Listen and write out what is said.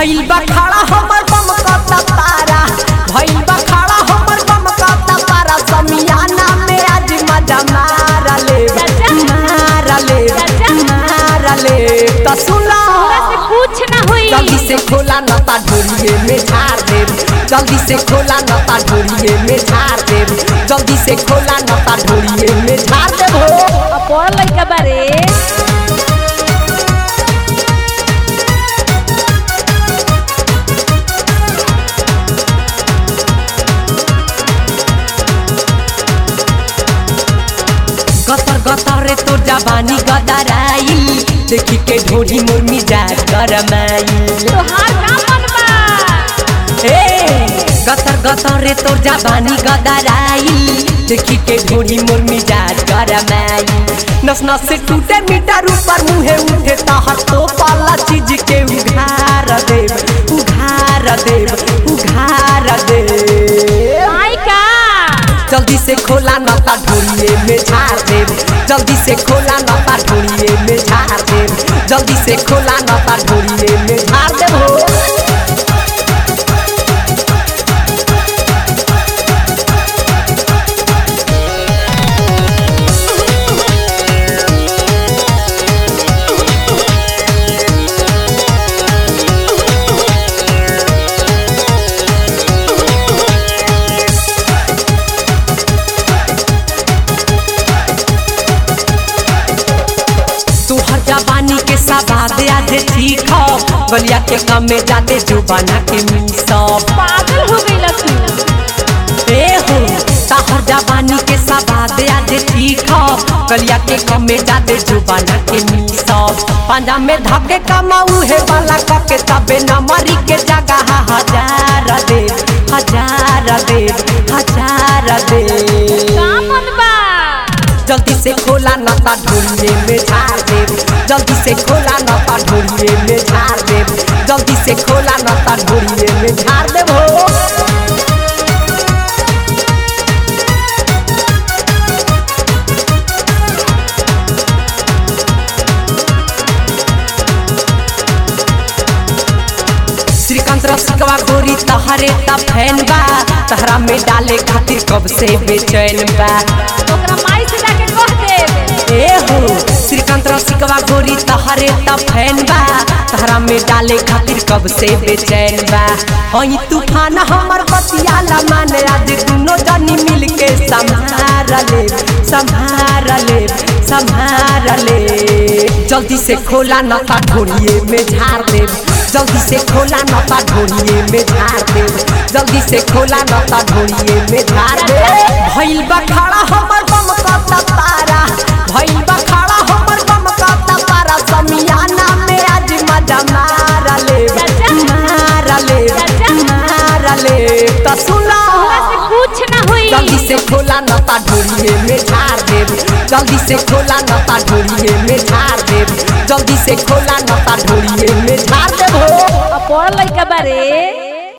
भइल बा खड़ा हमर बम कता पारा भइल बा खड़ा हमर बम कता पारा समियाना में आज मजा मारा ले चाचा। मारा ले चाचा। मारा ले त सुना तोरा से कुछ ना होई जल्दी से खोला नता ढोरिए में झाड़ देव जल्दी से खोला नता ढोरिए में झाड़ देव जल्दी से खोला नता ढोरिए में झाड़ देव हो अब बड़ लइका बारे गतर गतर रे तोर जवानी गदराई देखी के ढोरी मोर मिजाज गरमाई तोहार का मन बा ए गतर गतर रे तोर जवानी गदराई देखी के ढोरी मोर मिजाज गरमाई नस नस से टूटे मीटर ऊपर मुहे उठे तहर तो पाला चीज के उघार देव उघार देव उघार देव आई का जल्दी से खोला नता ढोरिए में झाड़ देव जल्दी से खोला नता ढोरिए में झाड़ देव जल्दी से खोला नता ढोरिए में झाड़ देव हो तुहर जवानी के सवाद आज ठीक गलिया के कम में जाते जो बना के मिसब पागल हो गई तू ए हो ताहर जवानी के सवाद आज ठीक गलिया के कम में जाते जो बना के मिसब पंजा में धके कमाऊ है वाला कके तबे न मरी के जगह हजार दे हजार दे हजार दे का मन बा जल्दी से खोला नता ढोलिए में झाड़ देव जल्दी से खोला नता ढोलिए में झाड़ देव जल्दी से खोला नता ढोलिए में झाड़ देव हो श्रीकांत रसिकवा गोरी तहरे ता फैन बा तहरा में डाले खातिर कब से बेचैन बा ओकरा माई से जाके कह दे ए हो श्रीकांत रसिकवा गोरी तहरे त फैन बा तहरा में डाले खातिर कब से बेचैन बा हई तूफान हमर बतियाला माने आज दुनो जनी मिल के संभार ले संभार ले संभार ले जल्दी से खोला नता ढोरिए में झाड़ दे जल्दी से खोला नता ढोरिए में झाड़ दे जल्दी से खोला नता ढोरिए में झाड़ दे भइल बा खड़ा हमर बम कता पारा भइल बा खड़ा हमर बम कता पारा समियाना में आज मजा मारा ले चाचा। मारा ले चाचा। मारा ले त सुना तोरा से कुछ ना होई जल्दी से खोला नता ढोरिए में झाड़ देव जल्दी से खोला नता ढोरिए में झाड़ देव जल्दी से खोला नता ढोरिए में झाड़ देव हो अब बड़ लइका बारे